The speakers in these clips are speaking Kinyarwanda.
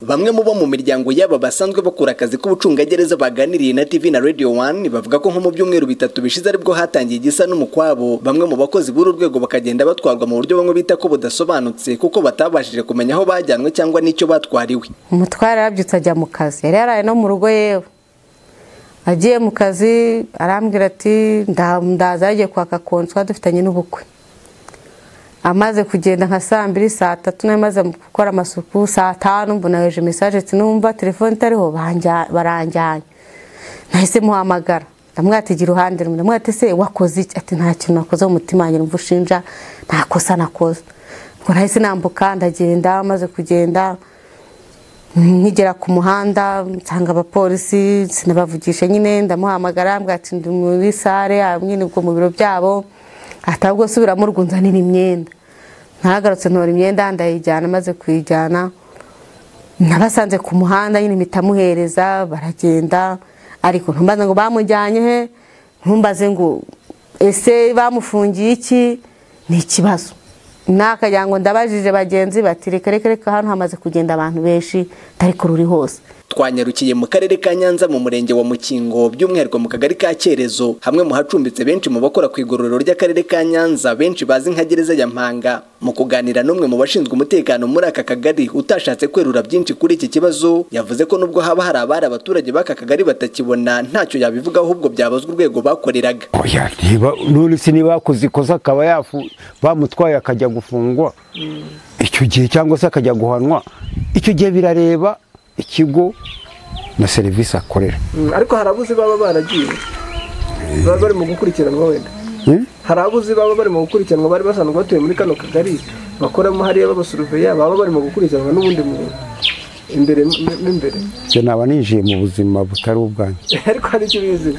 bamwe mu bo mu miryango yaba basanzwe bakora akazi k'ubucungagereza baganiriye na TV na Radio One bavuga ko nko mu byumweru bitatu bishize aribwo hatangiye igisa n'umukwabo bamwe mu bakozi b'uru rwego bakagenda batwarwa mu buryo bamwe bita ko budasobanutse kuko batabashije kumenya aho bajyanwe cyangwa n'icyo batwariwe umutware yarabyutse ajya mu kazi yari yaraye no mu rugo yewe agiye mu kazi arambwira ati ndaza yagiye kwaka konswa dufitanye n'ubukwe amaze kugenda nka saa mbiri saa tatu nawe maze gukora amasuku saa tanu mbona heje mesaje ati numva telefone itariho baranjyanye nahise muhamagara ndamwatigira iruhande rumwe ndamwati se wakoze iki ati nta kintu nakoze mu mutima wanjye numva ushinja nta kosa nakoze ngo nahise nambuka ndagenda maze kugenda nkigera ku muhanda nsanga abapolisi sinabavugisha nyine ndamuhamagara ati ndi muri sare nyine ubwo mu biro byabo atabwo subiramo urwunzanira imyenda ntagarutse ntora imyenda ndayijyana maze kuyijyana nabasanze ku muhanda nyine impita amuhereza baragenda ariko ntumbaze ngo bamujyanye he ntumbaze ngo ese bamufungiye iki ni ikibazo nakajya ngo ndabajije bagenzi bati reka reka reka hano hamaze kugenda abantu benshi tari kururi hose twanyarukiye mu karere ka nyanza mu murenge wa mukingo by'umwihariko mu kagari ka cyerezo hamwe mu hacumbitse benshi mu bakora ku igororero ry'akarere ka nyanza benshi bazi nka gereza ya mpanga mu kuganira n'umwe mu bashinzwe umutekano muri aka kagari utashatse kwerura byinshi kuri iki kibazo yavuze ko nubwo haba hari abari abaturage b'aka kagari batakibona ntacyo yabivuga ahubwo byabazwa urwego bakoreraga none se niba yakoze ikosa akaba bamutwaye akajya gufungwa icyo gihe cyangwa se akajya guhanwa icyo gihe birareba ikigo na serivisi akorera ariko hari abuzi baba baragiye baba bari mu gukurikiranwa wenda hari abuzi baba bari mu gukurikiranwa bari basanzwe batuye muri kano kagari bakoramo hariya b'abasuruveya baba bari mu gukurikiranwa n'ubundi muntu imbere n'imbere naba ninjiye mu buzima butari ubwanjye ariko hari icyo bizi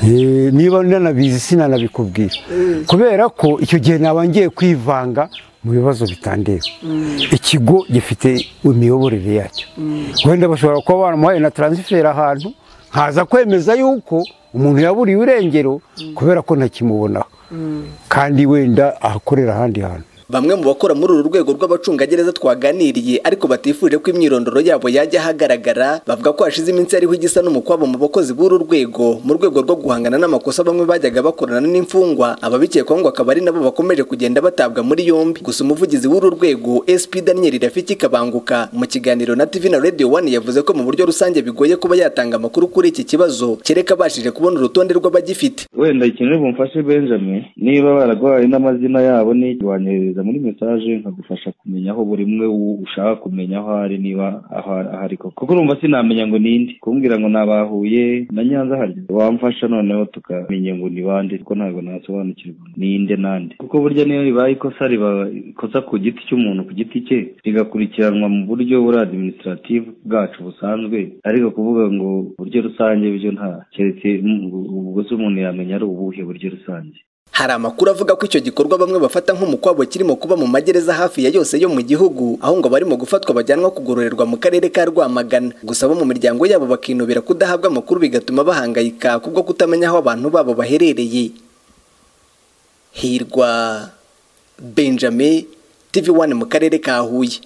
niba nanabizi sinanabikubwira kubera ko icyo gihe naba ngiye kwivanga mu bibazo bitandeba ikigo gifite imiyoborere yacyo wenda bashobora kuba baramuhaye na taransiferi ahantu nkaza kwemeza yuko umuntu yaburiye irengero kubera ko ntakimubonaho kandi wenda ahakorera ahandi hantu bamwe mu bakora muri uru rwego rw'abacungagereza twaganiriye ariko batifuje ko imyirondoro yabo yajya ahagaragara bavuga ko hashize iminsi ariho igisa n'umukwabo mu bakozi b'uru rwego mu rwego rwo guhangana n'amakosa bamwe bajyaga bakorana n'imfungwa ababikekwaho ngo akaba ari nabo bakomeje kugenda batabwa muri yombi gusa umuvugizi w'uru rwego SP Daniel Rafiki Kabanguka mu kiganiro na TV na Radio 1 yavuze ko mu buryo rusange bigoye kuba yatanga amakuru kuri iki kibazo kereka abashije kubona urutonde rw'abagifite wenda ikintu bumfashe Benjamin niba baragwaye n'amazina yabo n'ikwanyohereza muri mesaje nkagufasha kumenya aho buri umwe ushaka kumenya aho ari niba ahari koko kuko urumva sinamenya ngo ninde kumbwira ngo nabahuye na nyanza harya wamfasha noneho tukamenya ngo ni bande kuko ntabwo nasobanukirwa ninde nande kuko burya niyo ribaye ikosa riba ikosa ku giti cy'umuntu ku giti cye rigakurikiranwa mu buryo buri administrative bwacu busanzwe ariko kuvuga ngo buryo rusange byo nta keretse ubwo se umuntu yamenya ari ubuhe buryo rusange hari amakuru avuga ko icyo gikorwa bamwe bafata nk'umukwabo kirimo kuba mu magereza hafi ya yose yo mu gihugu aho ngo barimo gufatwa bajyanwa kugororerwa mu karere ka Rwamagana gusa bo mu miryango yabo bakinubira kudahabwa amakuru bigatuma bahangayika kubwo kutamenya aho abantu babo baherereye hirwa benjamin tv1 mu karere ka huye